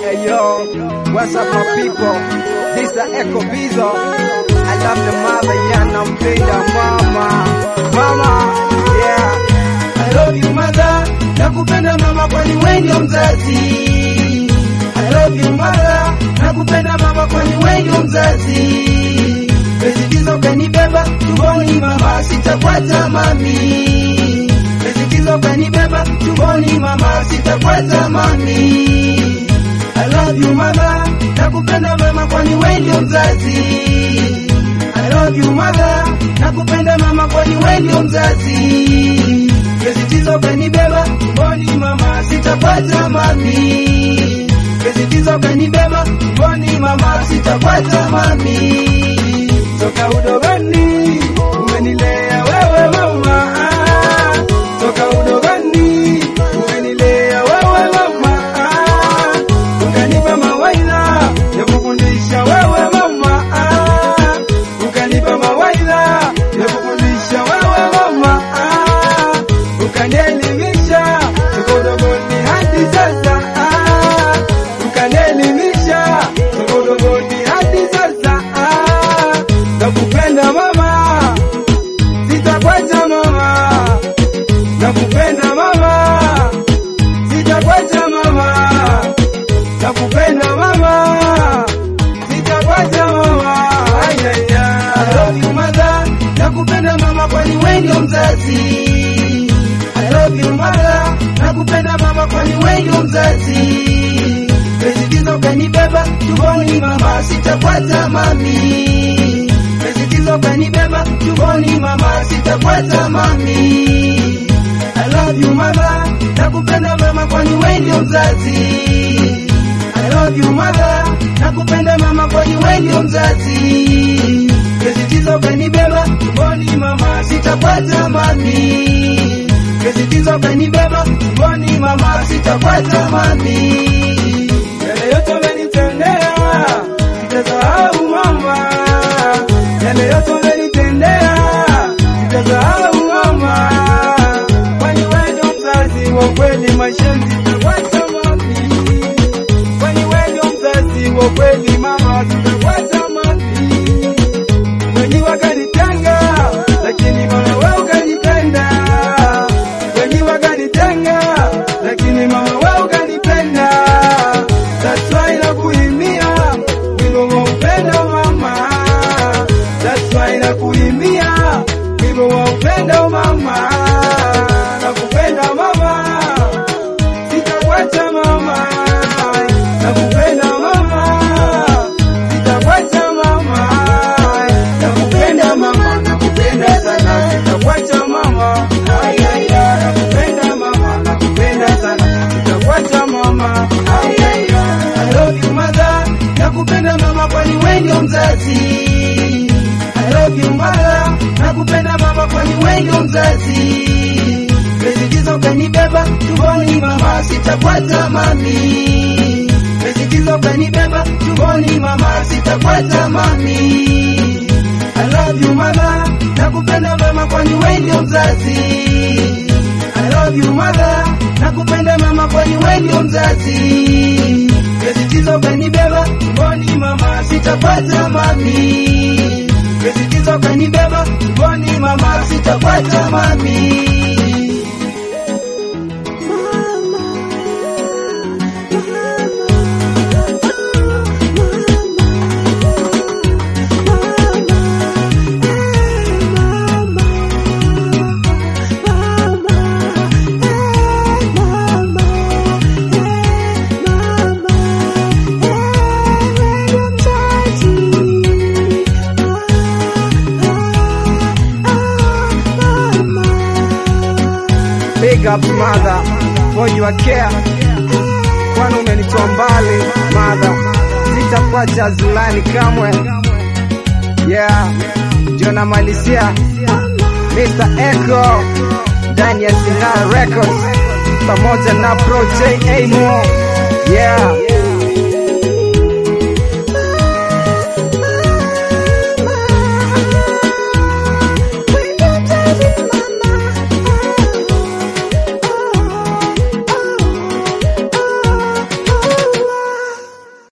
Hey yo, what's up my people? This is Echo Bizo. I love the mother, yeah, nampenda mama. Mama, yeah. I love you mother, nakupenda mama kwani wewe ndio mzazi. I love you mother, nakupenda mama kwani wewe ndio mzazi. Pesikizo kanibeba tumboni mama, sitakwata mami. Pesikizo kanibeba tumboni mama, sitakwata mami. I love you mother, nakupenda mama kwani wewe ndio mzazi. I love you mother, nakupenda mama kwani wewe ndio mzazi. Kesitizo kanibeba tumboni mama, sitapata mami. Kesitizo kanibeba tumboni mama, sitapata mami. Toka udogoni umenilea wewe mama, ah. toka udogoni umenilea wewe mama, ah. ukanipa mawaidha ya kufundisha wewe mama, ah. ukanipa mawaidha ya kufundisha wewe mama, ah. ukanielimisha toka udogoni hadi sasa, ah. ukanielimisha toka udogoni hadi sasa, ah. nakupenda mama, sitakuacha mama, nakupenda mama, sitakuacha mama, nakupenda mama, sitakuacha mama. Ay, ay, ay. I love you mother, nakupenda mama kwani wewe ndio mzazi. I love you mother, nakupenda mama kwani wewe ndio mzazi. Pesikizo kanibeba tumboni mama, sitakwata mami. Pesikizo kanibeba tumboni mama, sitakwata mami. I love you mother, nakupenda mama kwani wewe ndio mzazi. I love you mother, nakupenda mama kwani wewe ndio mzazi. Kesitizo kanibeba tumboni mama, sitakwata mami. Kesitizo kanibeba tumboni mama, sitakwata mami. Yale yote umenitendea, sitasahau mama. Yale yote umenitendea, sitasahau mama. Kwani wewe ndio mzazi wa kweli, maisha sitakwata mami. Kwani wewe ndio mzazi wa kweli mama, sitakwata mami. Wengi wakanitenga, lakini mama wewe ukanipenda. Wengi wakanitenga, lakini mama wewe ukanipenda. That's why nakuimbia wimbo wa upendo mama. That's why nakuimbia wimbo wa upendo mama. Nakupenda mama, sitakuacha mama. Nakupenda mama, sitakuacha mama. Nakupenda mama, nakupenda sana, sitakuacha mama. Ay, ay, ay. Nakupenda mama, nakupenda sana, sitakuacha mama. Ay, ay, ay. I love you mother, nakupenda mama kwani wewe ndio mzazi. I love you mother, nakupenda mama kwani wewe ndio mzazi. Pesikizo kanibeba tumboni mama, sitakwata mami. Pesikizo kanibeba tumboni mama, sitakwata mami. I love you mother, nakupenda mama kwani wewe ndio mzazi. I love you mother, nakupenda mama kwani wewe ndio mzazi. Pesikizo kanibeba tumboni mama, sitakwata mami. Pesikizo kanibeba tumboni mama, sitakwata mami. Big up mother for your care. Kwani umenitoa mbali mother, sitakuacha zulani kamwe. Yeah, Jona Malisia, Mr. Echo, ndani ya Sinara Records pamoja na Pro J Mo. Yeah,